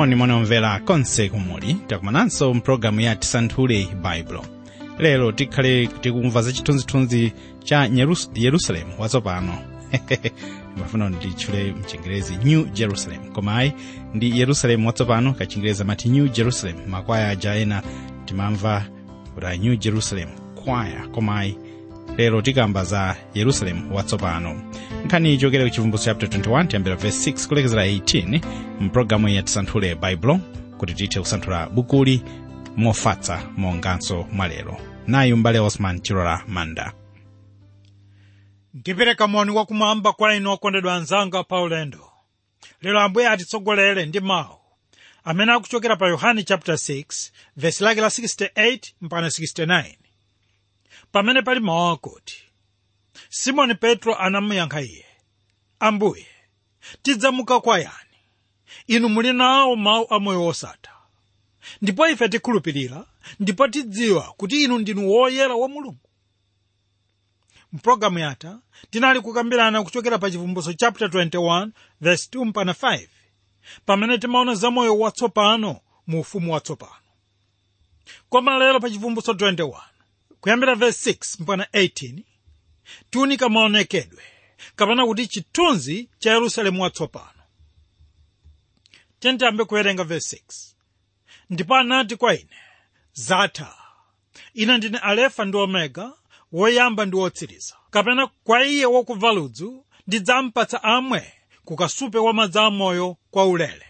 moni moni omvera konse kumuli takumananso mpulogalamu ya tisanthule baibulo lero tikhale tikumva za chithunzithunzi cha Nyerus- yerusalemu watsopano mafuna nditchule mchingerezi new jerusalem koma ayi ndi yerusalemu watsopano kachingerezi amati new jerusalem makwaya aja ena timamva kuti new jerusalem kwaya koma ayi lero tikamba za yerusalemu watsopano nkhani ichokera ku chivumbutso chapter 21 tiyambira verse 6 kulekezera 18 mpulogalamu ya tisanthule baibulo kuti tithe kusanthula bukuli mofatsa monganso mwalero nayi mbale osman chilola manda ndipereka moni wakumwamba kwa inu okondedwa anzanga pa ulendo lero ambuye atitsogolere ndi mawu amene akuchokera pa yohane chapter 6 vesi lake la 68 mpaka 69 pamene pali mawu akuti simoni petro anamuyankha iye ambuye tidzamuka kwa yani inu muli nawo mawu amoyo wosatha ndipo ife tikhulupirira ndipo tidziwa kuti inu ndinu woyera wa mulungu mpulogalamu yatha tinali kukambirana kuchokera pa chivumbutso chapter 21 verse 2 mpaka 5 pamene timaona za moyo watsopano mu ufumu watsopano koma lero pa chivumbutso 21 kuyambira verse 6 mpaka 18 tiunika maonekedwe kapena kuti chithunzi cha yerusalemu watsopano tiyambe kuwerenga verse 6 ndipo anati kwa ine zatha ine ndine alefa ndi omega woyamba ndi wotsiriza kapena kwa iye wakumva ludzu ndidzampatsa amwe ku kasupe wa madzi amoyo kwa ulere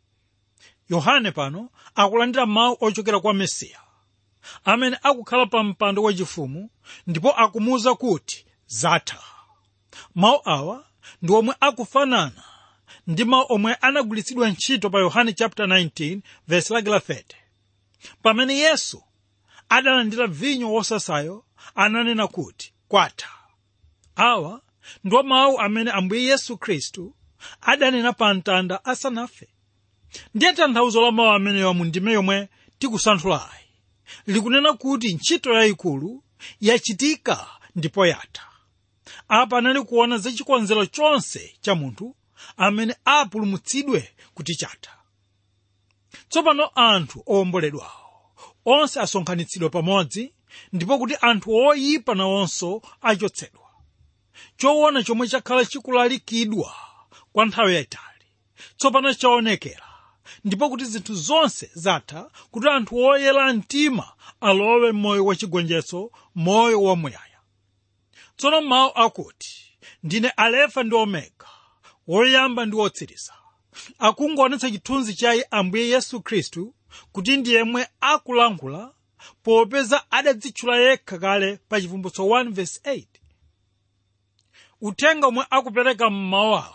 yohane pano akulandira mawu ochokera kwa mesiya amene akukhala pa mpando wachifumu ndipo akumuwuza kuti zatha mawu awa ndi omwe akufanana ndi mawu omwe anagwiritsidwa ntchito pa yohane chapter 19 verse lake la 30 pamene yesu adalandira vinyo wosasayo ananena kuti kwatha awa ndiwo mawu amene ambuye yesu khristu adanena pa mtanda asanafe ndiye tanthauzo la mawu amenewa mu ndime yomwe tikusanthulayi likunena kuti ntchito yayikulu yachitika ndipo yatha apa anali kuona za chikonzero chonse cha munthu amene apulumutsidwe kuti chatha tsopano anthu owomboledwawo onse asonkhanitsidwe pamodzi ndipo kuti anthu oyipa nawonso achotsedwa choona chomwe chakhala chikulalikidwa kwa nthawi yayitali tsopano chaonekera ndipo kuti zinthu zonse zatha kuti anthu oyera mtima alowe m'moyo wachigonjetso moyo wamuyaya tsono mawu akuti ndine alefa ndi omega woyamba ndi wotsiriza akungoonetsa chithunzi cha ambuye yesu khristu kuti ndi yemwe akulankhula popeza adadzitchula yekha kale pa chivumbutso 1 verse 8 uthenga omwe akupereka mmawu awa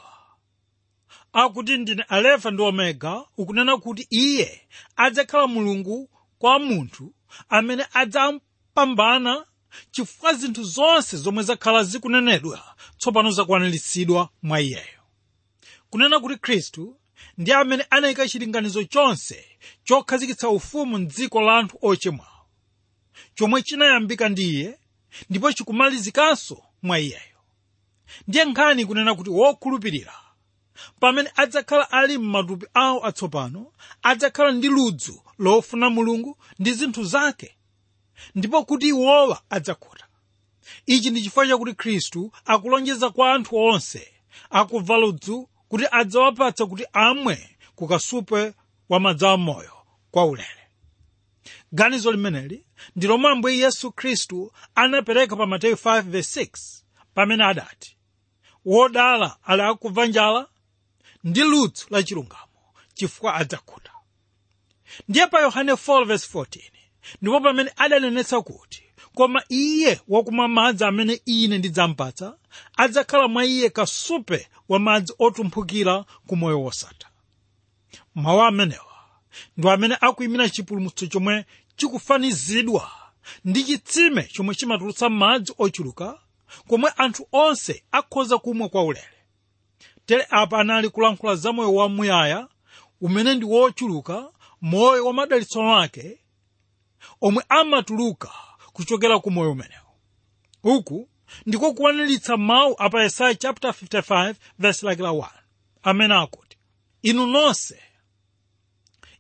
akuti ndine alefa ndi omega ukunena kuti iye adzakhala mulungu kwa munthu amene adzampambana chifukwa zinthu zonse zomwe zakhala zikunenedwa tsopano zakwaniritsidwa mwa iyeyo kunena kuti khristu ndi amene anayika chilinganizo chonse chokhazikitsa ufumu m'dziko la anthu ochimwawo chomwe chinayambika ndi iye ndipo chikumalizikanso mwa iyeyo ndiye nkhani kunena kuti wokhulupirira pamene adzakhala ali m'matupi awo atsopano adzakhala ndi ludzu lofuna mulungu ndi zinthu zake ndipo kuti iwowa adzakhuta ichi ndi chifukwa chakuti khristu akulonjeza kwa anthu onse akumva ludzu kuti adzawapatsa kuti amwe ku kasupe wa madzi amoyo kwa ulere ganizo limeneli ndi lomwe ambuye yesu khristu anapereka pa mateyu 5:6 pamene adati wodala ali akumva njala ndi ludzu la chilungamo chifukwa adzakhuta ndiye pa yohane 4:14 ndipo pamene adanenetsa kuti koma iye wakumwa madzi amene ine ndidzampatsa adzakhala mwa iye kasupe wa madzi otumphukira ku moyo wosatha mawu amenewa ndi amene akuyimira chipulumutso chomwe chikufanizidwa ndi chitsime chomwe chimatulutsa madzi ochuluka komwe anthu onse akhoza kumwa kwa ulere tere apa anali kulankhula za moyo wamuyaya umene ndi wochuluka moyo wa madalitso wake omwe amatuluka kuchokera ku moyo umenewo uku ndiko kukwaniritsa mawu apa yesaya chapter 55 verse lake la 1 amene akuti inu nonse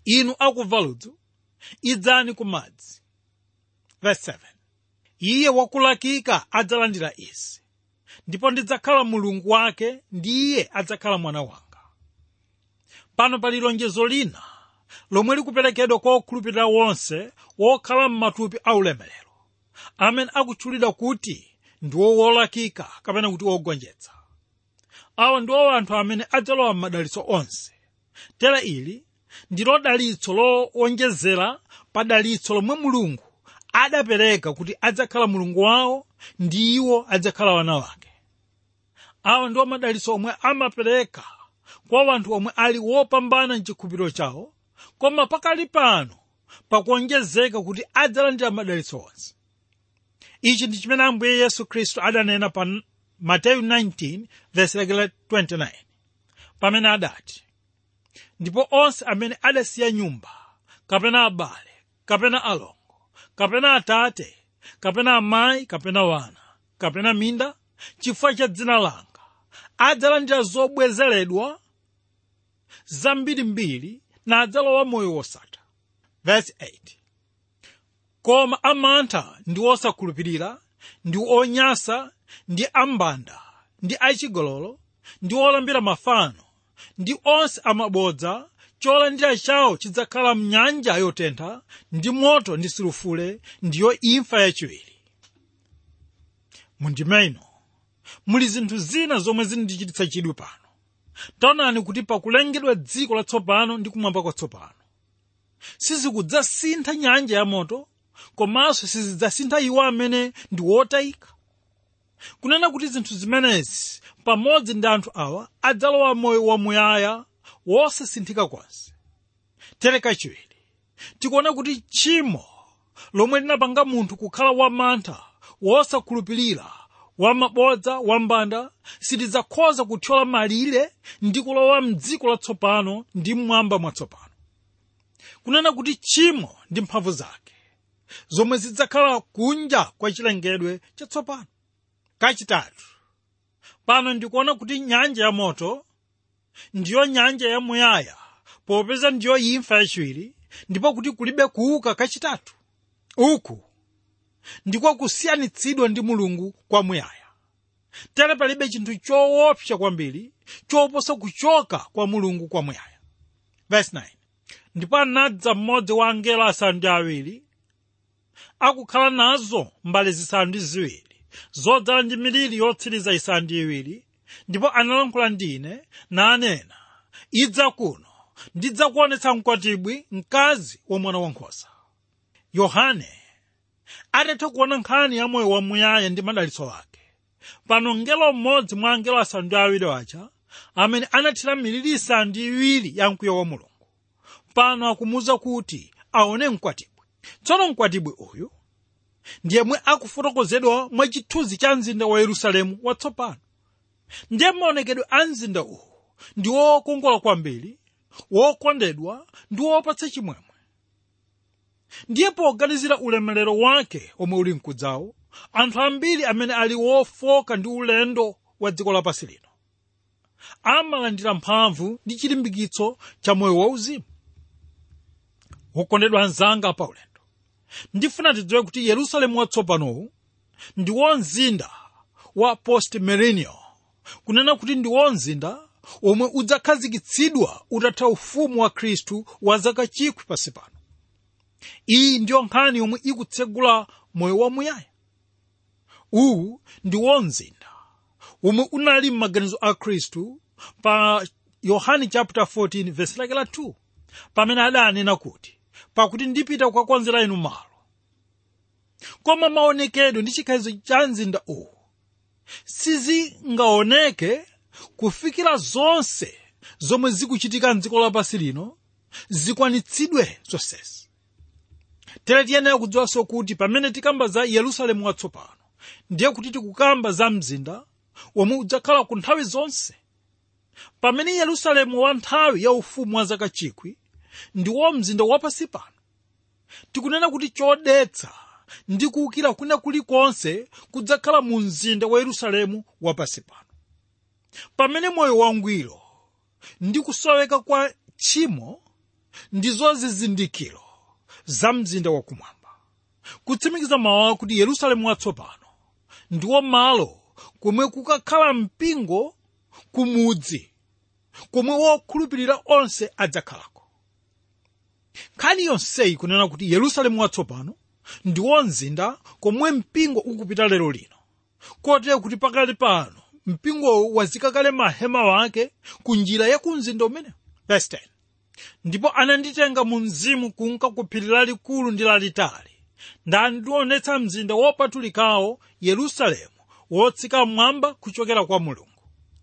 inu akumva ludzu idzani ku madzi verse 7 iye wakulakika adzalandira izi ndipo ndidzakhala mulungu wake ndi iye adzakhala mwana wanga pano pali lonjezo lina lomwe likuperekedwa kwa okhulupirira wonse wokhala m'matupi aulemerero amene akutchulidwa kuti ndiwo wolakika kapena kuti wogonjetsa awa ndiwo anthu amene adzalowa m'madalitso onse tera ili ndilo dalitso lowonjezera pa dalitso lomwe mulungu adapereka kuti adzakhala mulungu wawo ndi iwo adzakhala wana wake awa ndiwo madalitso omwe amapereka kwa anthu omwe ali wopambana mchikhulupiriro chawo koma pakali pano pakuonjezeka kuti adzalandira madalitso onse ichi ndi chimene ambuye yesu khristu adanena pa mateyu 19 verse 29 pamene adati ndipo onse amene adasiya nyumba kapena abale kapena alongo kapena atate kapena amayi kapena wana kapena minda chifukwa cha dzina langa adzalandira zobwezeredwa zambirimbiri na adzalowa moyo wosatha verse 8 koma amantha ndi osakhulupirira ndi onyasa ndi ambanda ndi achigololo ndi olambira mafano ndi onse amabodza cholandira chawo chidzakhala mnyanja yotentha ndi moto ndi sulufule ndiyo imfa yachiwiri mundimeno muli zinthu zina zomwe zindichititsa chidwi pano taonani kuti pakulengedwa dziko latsopano ndi kumwamba kwatsopano sizikudzasintha nyanja yamoto komanso sizidzasintha iwo amene ndi wotayika kunena kuti zinthu zimenezi pamodzi ndi anthu awa adzalowa moyo wamuyaya wosasinthika konse tereka chiwiri tikuona kuti tchimo lomwe linapanga munthu kukhala wamantha wosakhulupirira wamabodza wambanda sitidzakhoza kuthyola malire ndi kulowa mdziko latsopano ndi mmwamba mwatsopano kunena kuti tchimo ndi mphamvu zake zomwe zidzakhala kunja kwa chilengedwe chatsopano kachitatu pano ndikuona kuti nyanja ya moto ndiyo nyanja yamuyaya popeza ndiyo imfa yachiwiri ndipo kuti kulibe kuuka kachitatu uku ndiko kusiyanitsidwa ndi mulungu kwamuyaya tere palibe chinthu choopsa kwambiri choposa kuchoka kwa mulungu kwamuyaya verse 9 ndipo anadza mmodzi wa angelo asanu ndi awiri akukhala nazo mbale zisanu ndi ziwiri zodzala ndi miliri yotsiriza isanu ndi iwiri ndipo analankhula ndine nanena idza kuno ndidzakuonetsa mkwatibwi mkazi wa mwana wankhosa yohane atatha kuona nkhani ya moyo wamuyaya ndi madalitso ake pano mngelo mmodzi mwa angelo asanu ndi awiri aja amene anathira miliri isanu ndi iwiri ya mkwiyo wa mulungu pano akumuwuza kuti aone mkwatibwi tsono mkwatibwi uyu ndiye mwe akufotokozedwa mwa chithunzi cha mzinda wa yerusalemu watsopano ndiye maonekedwe a mzinda uwu ndi wokongola kwambiri wokondedwa ndi wopatsa chimwemwe ndiye poganizira ulemerero wake omwe uli mkudzawo anthu ambiri amene ali wofoka ndi ulendo wa dziko lapansi lino amalandira mphamvu ndi chilimbikitso cha moyo wauzimu wokondedwa anzanga pa ulendo ndifuna tidziwe kuti yerusalemu watsopanowu ndiwo mzinda wa post millennial kunena kuti ndiwo mzinda omwe udzakhazikitsidwa utatha ufumu wa khristu wa zaka chikwi pansi pano iyi ndiyo nkhani yomwe ikutsegula moyo wamuyaya uwu ndiwo mzinda omwe unali m'maganizo a khristu pa yohane chapter 14 verse lake la 2 pamene adanena kuti pakuti ndipita kukakonzera inu malo koma maonekedwe ndi chikhalidwe cha mzinda uwu sizingaoneke kufikira zonse zomwe zikuchitika mdziko lapansi lino zikwanitsidwe zonsezi tere tiyenera kudziwanso kuti pamene tikamba za yerusalemu watsopano ndiye kuti tikukamba za mzinda womwe udzakhala ku nthawi zonse pamene yerusalemu wa nthawi ya ufumu wa zaka chikwi ndiwo mzinda wapansi pano tikunena kuti chodetsa ndi kuwukira kwina kulikonse kudzakhala mu mzinda wa yerusalemu wapansi pano pamene moyo wangwiro ndi kusoweka kwa tchimo ndizo zizindikiro za mzinda wakumwamba kutsimikiza mawu akuti yerusalemu watsopano ndiwo malo komwe kukakhala mpingo kumudzi komwe wokhulupirira onse adzakhalako nkhani yonseyi kunena kuti yerusalemu watsopano ndiwo mzinda komwe mpingo ukupita lero lino kotero kuti pakali pano mpingowo wazika kale mahema wake ku njira ya ku mzinda umenewu verse 10 ndipo ananditenga mu mzimu kunka ku phiri lalikulu ndi lalitali ndandionetsa mzinda wopatulikawo yerusalemu wotsika mmwamba kuchokera kwa mulungu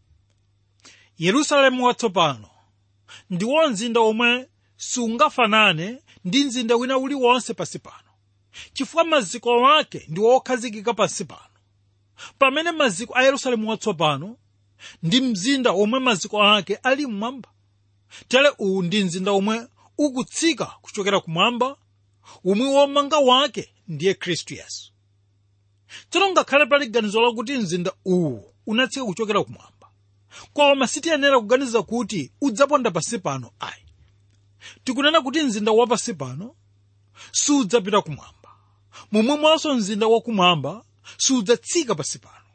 yerusalemu watsopano ndiwo mzinda omwe sungafanane ndi mzinda wina uliwonse pansi pano chifukwa maziko ake ndi wokhazikika pansi pano pamene maziko a yerusalemu watsopano ndi mzinda omwe maziko ake ali mmwamba tere uwu ndi mzinda omwe ukutsika kuchokera kumwamba umwe womanga wake ndiye khristu yesu tsono ngakhale pali ganizo lakuti mzinda uwu unatsika kuchokera kumwamba koma sitiyenera kuganiza kuti udzaponda pansi pano ayi tikunena kuti mzinda wapansi pano sudzapita kumwamba momwemonso mzinda wakumwamba sudzatsika pansi pano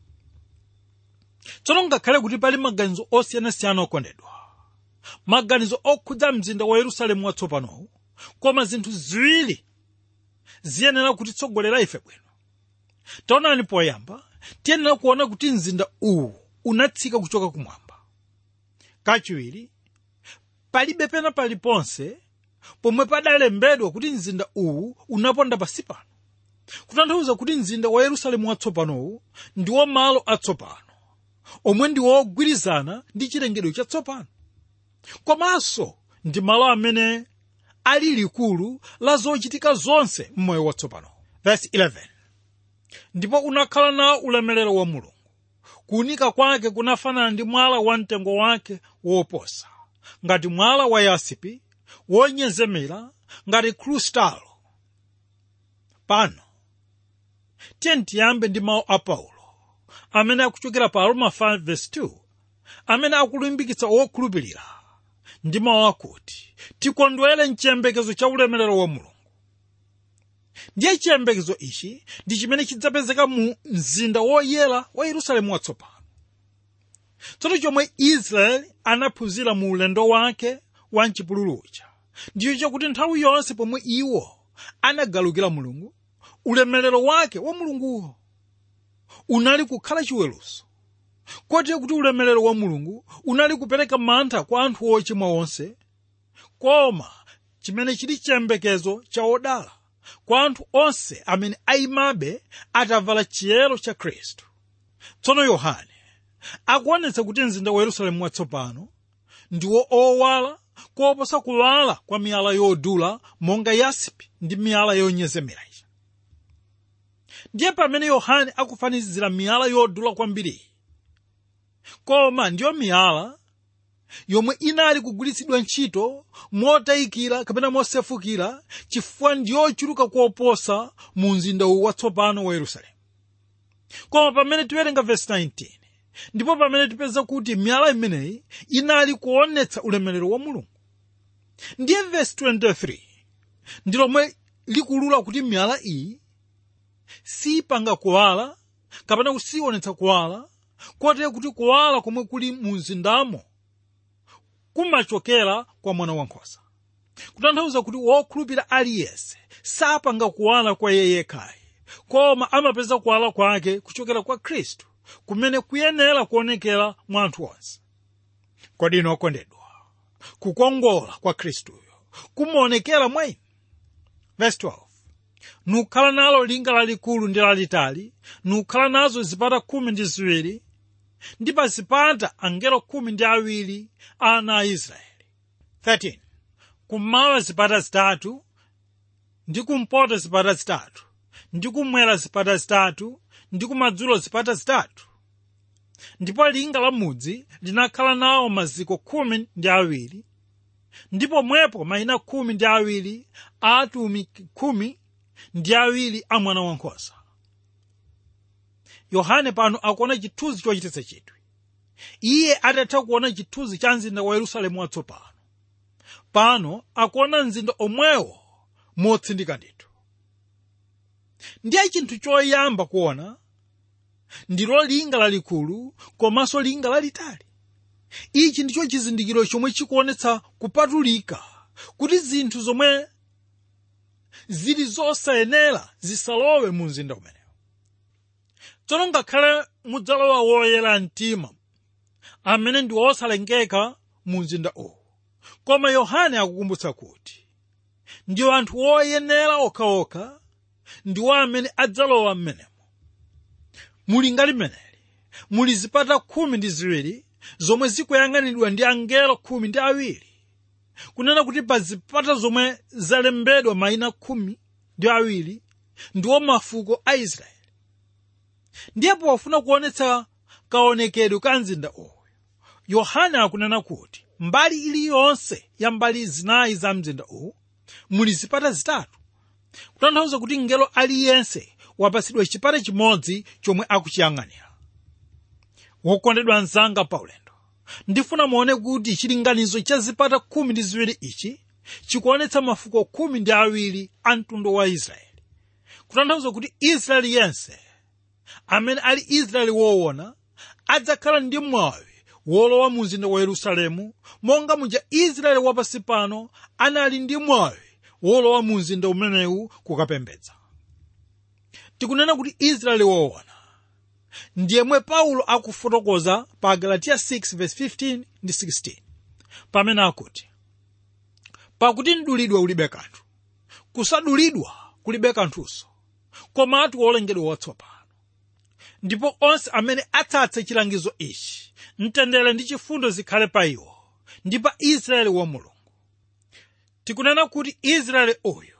tsono ngakhale kuti pali maganizo osiyanasiyana okondedwa maganizo okhudza mzinda wa yerusalemu watsopanowu koma zinthu ziwiri ziyenera kutitsogolera ife bwino taonani poyamba tiyenera kuona kuti mzinda uwu unatsika kuchoka kumwamba kachiwiri palibe pena paliponse pomwe padalembedwa kuti mzinda uwu unaponda pansi pano kutanthauza kuti mzinda wa yerusalemu watsopanowu ndiwo malo atsopano omwe ndi wogwirizana ndi chilengedwe chatsopano komanso ndi malo amene ali likulu la zochitika zonse m'moyo watsopano verse 11 ndipo unakhala nawo ulemerero wa mulungu kuunika kwake kunafanana ndi mwala wa mtengo wake woposa ngati mwala wa yasipi wonyezemera ngati krustalo pano tiye tiyambe ndi mawu a paulo amene akuchokera pa roma 5:2 amene akulimbikitsa wokhulupirira ndi mawu akuti tikondwere mchiyembekezo cha ulemerero wa mulungu ndiye chiyembekezo ichi ndi chimene chidzapezeka mu mzinda woyera wa yerusalemu watsopano tsono chomwe israeli anaphunzira mu ulendo wake wa mchipululu uja ndiyo chakuti nthawi yonse pomwe iwo anagalukira mulungu ulemerero wake wa mulunguwo unali kukhala chiweruzo kotero kuti ulemerero wa mulungu unali kupereka mantha kwa anthu ochimwa onse koma chimene chili chiyembekezo cha odala kwa anthu onse amene ayimabe atavala chiyero cha khristu tsono yohane akuonetsa kuti mzinda wa yerusalemu watsopano ndiwo owala koposa kuwala kwa miyala yodula monga yasipi ndi miyala yonyezemera ija ndiye pamene yohane akufanizira miyala yodula kwambiri koma ndiyo miyala yomwe inali kugwiritsidwa ntchito motayikira kapena mosefukira chifukwa ndiyochuluka koposa mu mzinda uwu watsopano wa yerusalemu koma pamene tiwerenga vesi 19 ndipo pamene tipeza kuti miyala imeneyi inali kuonetsa ulemerero wa mulungu ndiye vesi 23 ndi lomwe likulula kuti miyala iyi sipanga kuwala kapena kusionetsa kuwala kotero kuti kuwala komwe kuli mu mzindamo kumachokera kwa mwana wankhosa kutanthauza kuti wokhulupirira aliyense sapanga kuwala kwa iye yekhayi koma amapeza kuwala kwake kuchokera kwa khristu kumene kuyenera kuonekera mwa anthu onse kodi inu okondedwa kukongola kwa khristuyo kumaonekera mwa inu verse 12 nukhala nalo linga lalikulu ndi lalitali nukhala nazo zipata khumi ndi ziwiri ndi pa zipata angelo khumi ndi awiri ana a israeli 13 kummawa zipata zitatu ndi kumpoto zipata zitatu ndi kumwera zipata zitatu ndi kumadzulo zipata zitatu ndipo linga la mudzi linakhala nawo maziko khumi ndi awiri ndipo mwepo mayina khumi ndi awiri a atumiki khumi ndi awiri a mwana wankhosa yohane pano akuona chithunzi chochititsa chidwi iye atatha kuona chithunzi cha mzinda wa yerusalemu watsopano pano akuona mzinda omwewo motsindika ndithu ndiye chinthu choyamba kuona ndilo linga lalikulu komanso linga lalitali ichi ndicho chizindikiro chomwe chikuonetsa kupatulika kuti zinthu zomwe zili zosayenera zisalowe mu mzinda umenewo tsono ngakhale mudzalowa woyera mtima amene ndi wosalengeka mu mzinda uwu koma yohane akukumbutsa kuti ndiwo anthu woyenera okhaokha ndiwo amene adzalowa mmenemo muli ngati limeneli muli zipata khumi ndi ziwiri zomwe zikuyang'anidwa ndi angelo khumi ndi awiri kunena kuti pa zipata zomwe zalembedwa mayina khumi ndi awiri ndiwo mafuko a israeli ndiye pofuna kuonetsa kaonekedwe ka mzinda uwu yohane akunena kuti mbali iliyonse ya mbali zinayi za mzinda uwu muli zipata zitatu kutanthauza kuti ngelo aliyense wapatsidwa chipata chimodzi chomwe akuchiyang'anira wokondedwa mnzanga paulendo ndifuna muone kuti chilinganizo cha zipata khumi ndi ziwiri ichi chikuonetsa mafuko khumi ndi awiri a mtundu wa israeli kutanthauza kuti israeli yense amene ali israeli woona adzakhala ndi mwawi wolowa mu mzinda wa yerusalemu monga muja israeli wapansi pano anali ndi mwawi wolowa mu mzinda umenewu kukapembedza tikunena kuti israeli woona ndiyemwe paulo akufotokoza pa galatiya 6:15 ndi 16 pamene akuti pakuti mdulidwe ulibe kanthu kusadulidwa kulibe kanthunso komatu wolengedwa watsopano ndipo onse amene atsatse chilangizo ichi mtendere ndi chifundo zikhale pa iwo ndi pa israeli wa mulungu tikunena kuti israeli uyu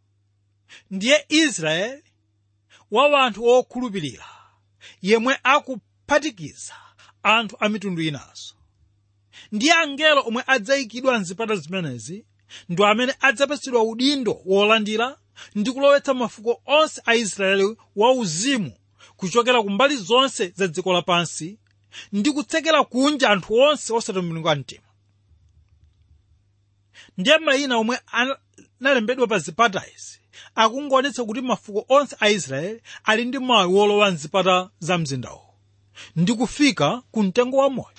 ndiye israeli wa wanthu wokhulupirira yemwe akuphatikiza anthu a mitundu inanso ndiye angelo omwe adzayikidwa mzipata zimenezi ndi amene adzapatsidwa udindo wolandira ndi kulowetsa mafuko onse a israeli wauzimu kuchokera ku mbali zonse za dziko lapansi ndi kutsekera kunja anthu onse osatembenuka mtima ndiye mayina omwe analembedwa pa zipata izi akungoonetsa kuti mafuko onse a israeli ali ndi mwayi wolowa mzipata za mzindawo ndi kufika ku mtengo wa moyo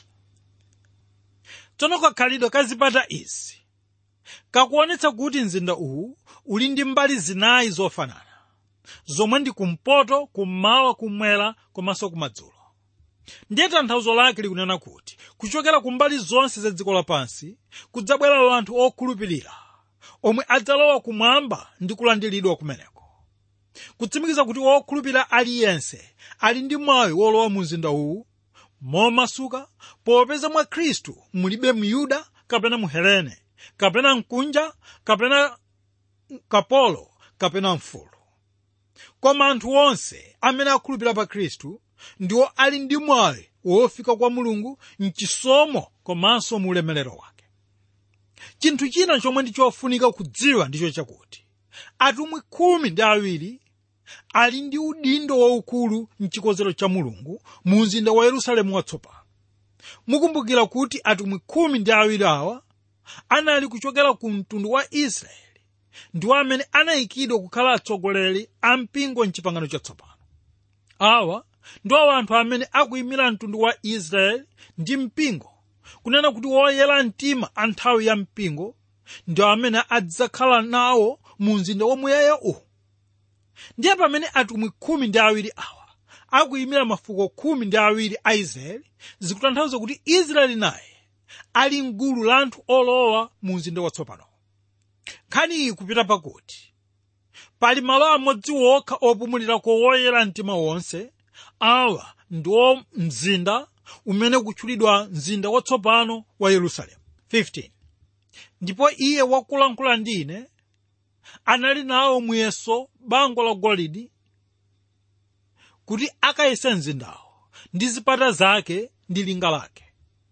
tsono kakhalidwe ka zipata izi kakuonetsa kuti mzinda uwu uli ndi mbali zinayi zofanana zomwe ndi kumpoto kummawa kummwera komanso kumadzulo ndiye tanthauzo lake likunena kuti kuchokera ku mbali zonse za dziko lapansi kudzabwera anthu okhulupirira omwe adzalowa kumwamba ndi kulandiridwa kumeneko kutsimikiza kuti wokhulupirira aliyense ali ndi mwayi wolowa mu mzinda uwu momasuka popeza mwa khristu mulibe myuda kapena muhelene kapena mkunja kapena kapolo kapena mfulu koma anthu onse amene akhulupirira pa khristu ndiwo ali ndi mwayi wofika kwa mulungu mchisomo komanso mu ulemerero wake chinthu china chomwe ndi chofunika kudziwa ndicho chakuti atumwi khumi ndi awiri ali ndi udindo waukulu mchikonzero cha mulungu mu mzinda wa yerusalemu watsopano mukumbukira kuti atumwi khumi ndi awiri awa anali kuchokera ku mtundu wa israeli ndiwo amene anayikidwa kukhala atsogoleri a mpingo mchipangano chatsopano awa ndiwo anthu amene akuyimira mtundu wa israeli ndi mpingo kunena kuti woyera mtima a nthawi ya mpingo ndiwo amene adzakhala nawo mu mzinda wamuyaya uwu ndiye pamene atumwi khumi ndi awiri awa akuyimira mafuko khumi ndi awiri a israeli zikutanthauza kuti israeli naye ali mgulu la anthu olowa mu mzinda watsopano nkhani iyi kupita pakuti pali malo amodzi wokha opumulirako woyera mtima wonse awa ndiwo mzinda umene kutchulidwa mzinda watsopano wa yerusalemu 15 ndipo iye wakulankhula ndi ine anali nawo muyeso bango la golide kuti akayese mzindawo ndi zipata zake ndi linga lake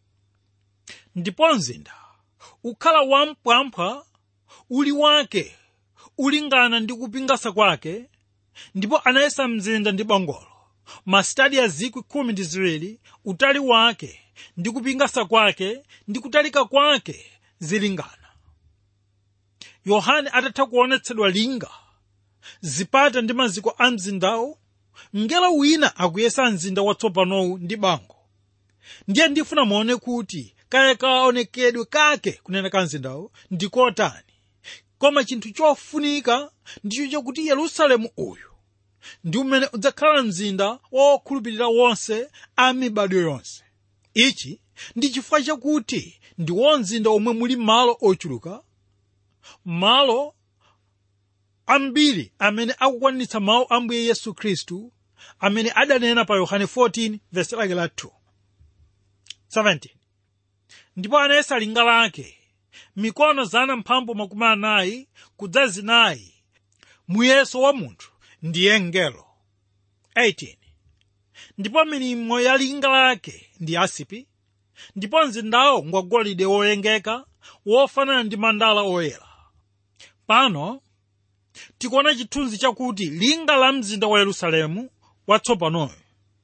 ndipo mzinda ukhala wampwampha uli wake ulingana ndi kupingasa kwake ndipo anayesa mzinda ndi bangolo masitadi a zikwi khumi ndi ziwiri utali wake ndi kupingasa kwake ndi kutalika kwake zilingana yohane atatha kuonetsedwa linga zipata ndi maziko a mzindawo mngelo wina akuyesa mzinda watsopanowu ndi bango ndiye ndifuna muone kuti kaya kaonekedwe kake kunena ka mzindawo ndi kotani koma chinthu chofunika ndicho chakuti yerusalemu uyu ndi umene udzakhala mzinda wokhulupirira wonse a mibado yonse ichi ndi chifukwa chakuti ndiwo mzinda omwe muli malo ochuluka malo ambiri amene akukwanitsa mawu a mbuye yesu khristu amene adanena pa yohane 14 vesi lake la 2 17 ndipo anayesa linga lake mikono zana mphambu makumi anayi kudza zinayi muyeso wa munthu ndiye mngelo 18 ndipo milimo ya linga lake ndi asipi ndipo mzindawo ngwagolide woyengeka wofanana ndi mandala oyera pano tikuona chithunzi chakuti linga la mzinda wa yerusalemu watsopanoyo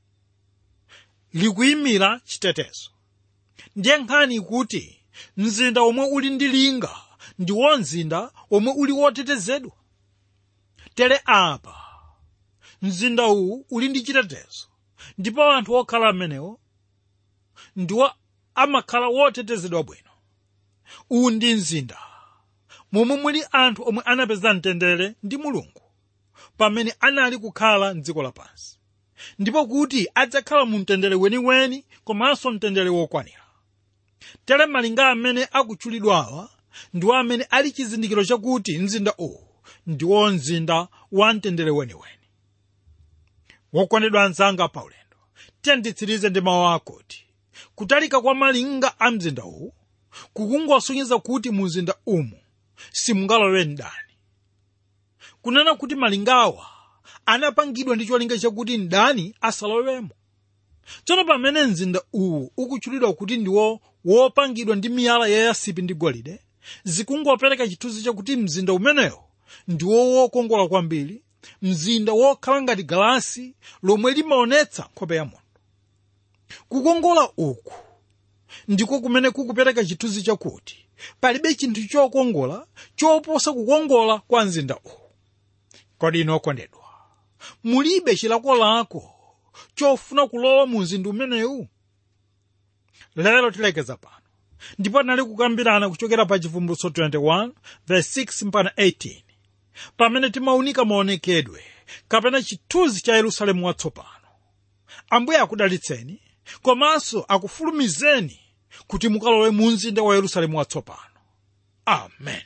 likuyimira chitetezo ndiye nkhani kuti mzinda omwe uli ndi linga ndiwo mzinda omwe uli wotetezedwa tere apa mzinda uwu uli ndi chitetezo ndipo anthu okhala amenewo ndiwo amakhala wotetezedwa bwino uwu ndi mzinda momwe muli anthu omwe anapeza mtendere ndi mulungu pamene anali kukhala mdziko lapansi ndipo kuti adzakhala mu mtendere weniweni komanso mtendere wokwanira tere malinga amene akutchulidwawa ndiwo amene ali chizindikiro chakuti mzinda uwu ndiwo mzinda wa mtendere weniweni wokondedwa anzanga paulendo tiyanditsirize ndi mawu akuti kutalika kwa malinga a mzinda uwu kukungosonyeza kuti mu mzinda umu simungalowe mdani kunena kuti malingawa anapangidwa ndi cholinga chakuti mdani asalowemo tsono pamene mzinda uwu ukutchulidwa kuti ndiwo wopangidwa ndi miyala yayasipi ndi golide zikungopereka chithunzi chakuti mzinda umenewo ndiwo wokongola kwambiri mzinda wokhala ngati galasi lomwe limaonetsa nkhope ya munthu kukongola uku ndiko kumene kukupereka chithunzi chakuti palibe chinthu chokongola choposa kukongola kwa mzinda uwu kodi ino okondedwa mulibe chilakolako chofuna kulowa mu mzinda umenewu lero tilekeza pano ndipo tinali kukambirana kuchokera pa chivumbulutso 21 verse 6 mpaka 18 pamene timaunika maonekedwe kapena chithunzi cha yerusalemu watsopano ambuye akudalitseni komanso akufulumizeni kuti mukalowe mu mzinda wa yerusalemu watsopano amen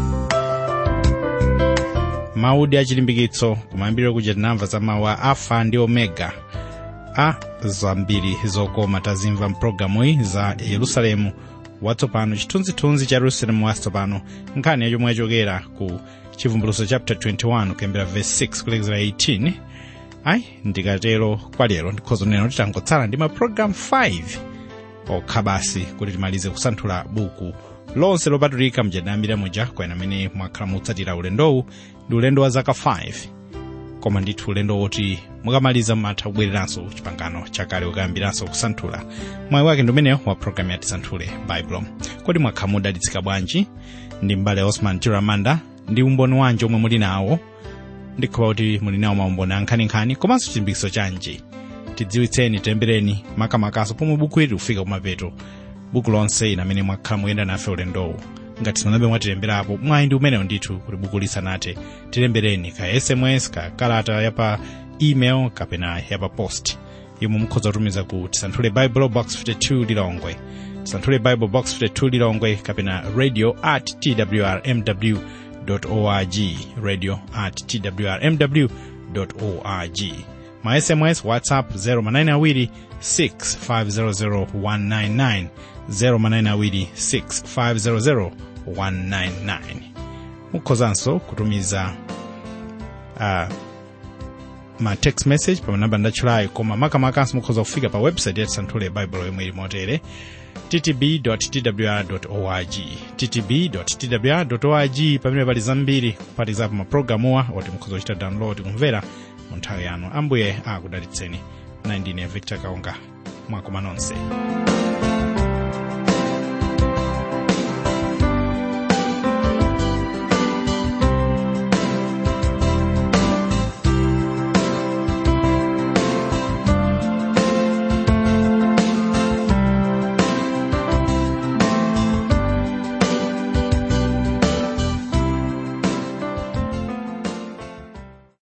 mawu achilimbikitso kumayambiriro kuja tinamva za mawu a alfa ndi omega a zambiri zokoma tazimva mpulogalamuyi za yerusalemu watsopano chithunzithunzi cha yerusalemu watsopano nkhani yomwe yachokera ku chivumbulutso chapter 21 kuyambira verse 6 kulekezera 18 ayi ndikatero kwa lero ndikhoza kunena titangotsala ndi mapulogalamu 5 okha basi kuti timalize kusanthula buku lonse lopatulika mjadamira muja kwena amene mwakhala mutsatira ulendowu ndi ulendo wa zaka 5 koma ndithu ulendo woti mukamaliza matha kubwereranso chipangano chakale ukayambiranso kusanthula mwayi wake ndi umeneyo wa programu ya tisanthule baibulo kodi mwakhala mudalitsika bwanji ndi mbale osman chiramanda ndi umboni wanji omwe muli nawo ndikhopa kuti muli nawo maumboni ankhaninkhani komanso chilimbikitso chanji tidziwitseni tilembereni makamakaso pomwe buku ili kufika kumapeto buku lonse ina amene mwakhala muyenda nafe ulendowu ngati simunabe mwatilemberapo mwayi ndi umenewo ndithu kuti buku lisanathe tilembereni ka sms ka kalata yapa email kapena yapa post yomwe mukhoza kutumiza ku tisanthule bible box 52 lilongwe tisanthule bible box 52 lilongwe kapena radio at twrmw org radio at twrmw org ma sms whatsapp 0manayina 6500199 0manayina 6500199 mukhozanso kutumiza uh, ma text message pa manamba ndatchulayo koma makamakanso mukhoza kufika pa website ya tisanthule bible yomwe ili motere ttb.twr.org ttb.twr.org pamene pali zambiri kuphatikizapo mapulogalamuwa oti mukhoza kuchita download kumvera mu nthawi yanu ambuye akudalitseni nayi ndine victor kaunga mwakoma nonse